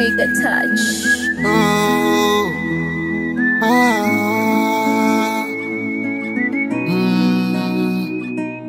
Trigger touch. Oh, ah, mm.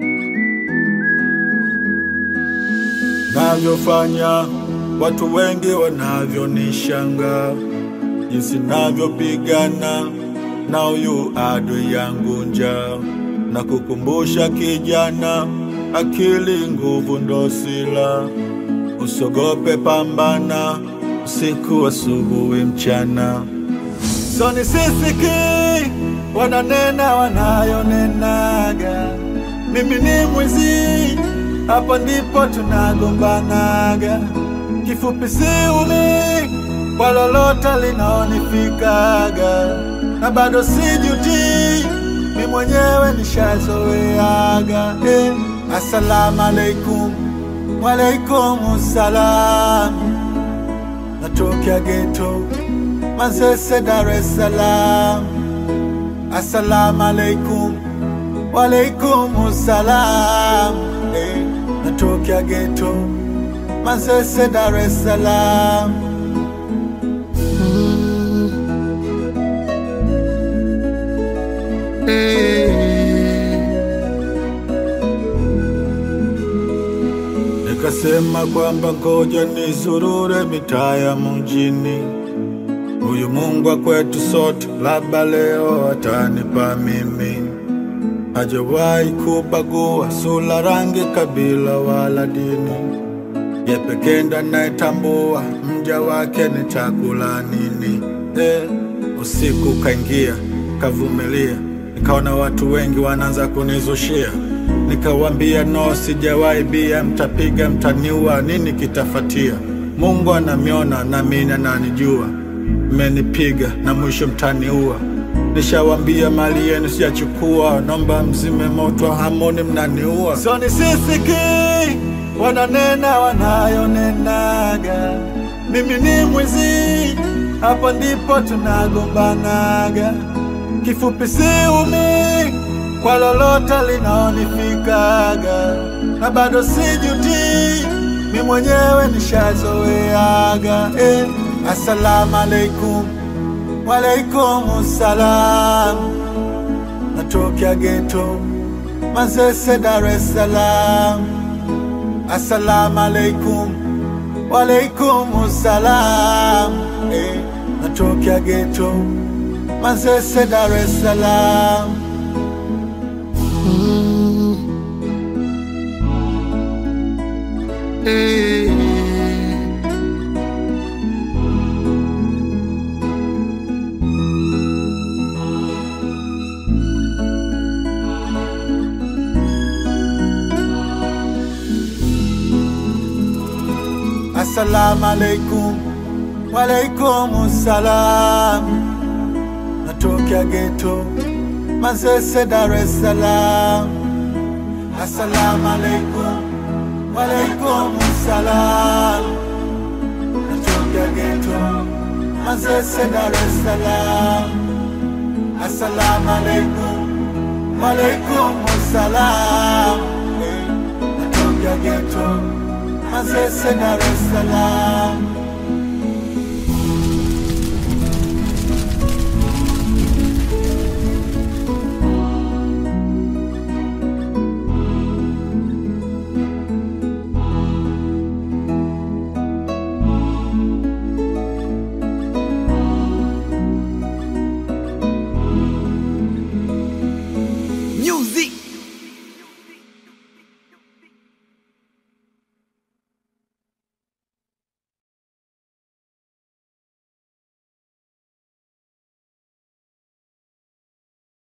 Navyofanya watu wengi wanavyonishanga, jinsi navyopigana na huyu adui yangu njaa, na kukumbusha kijana, akili nguvu ndo sila, usogope, pambana usiku, asubuhi, mchana. So nisisiki wananena wanayonenaga, mimi ni mwizi, hapo ndipo tunagombanaga. Kifupi siumi kwa lolote linaonifikaga, na bado sijuti, mi mwenyewe nishazoeaga. Eh, assalamu alaikum, walaikum salam, natokea geto Manzese, Dar es Salaam. Assalamu alaikum, walaikum salam. Eh, natokea geto Manzese, Dar es Salaam. Mm. Eh. Nikasema kwamba ngoja nizurure mitaa ya mjini Huyu Mungu wa kwetu sote, labda leo atanipa mimi. Hajawahi kubagua sura, rangi, kabila wala dini. Ye pekee ndo anayetambua mja wake ni chakula nini. Eh, usiku kaingia, kavumilia, nikaona watu wengi wanaanza kunizushia. Nikawambia no, sijawahi bia, mtapiga, mtaniua, nini kitafatia? Mungu anamiona na mimi ananijua mmenipiga na mwisho mtaniua. Nishawambia mali yenu sijachukua, nomba mzime moto, hamoni mnaniua. So nisisiki wananena wanayonenaga, mimi ni mwizi, hapo ndipo tunagombanaga. Kifupi siumi kwa lolote linaonifikaga, na bado sijuti, mi mwenyewe nishazoeaga eh. Assalamu alaikum, walaikum salam. Natokea geto Manzese, Dar es Salaam. Assalamu alaikum, walaikum salam. Eh, natokea geto Manzese, Dar es Salaam. Mm. Eh. Assalamu alaikum, walaikum salam. Natokea geto Manzese, Dar es Salaam. Assalamu alaikum, walaikum salam. Natokea geto Manzese, Dar es Salaam. Assalamu alaikum, walaikum salam. Eh, Natokea geto Manzese, Dar es Salaam.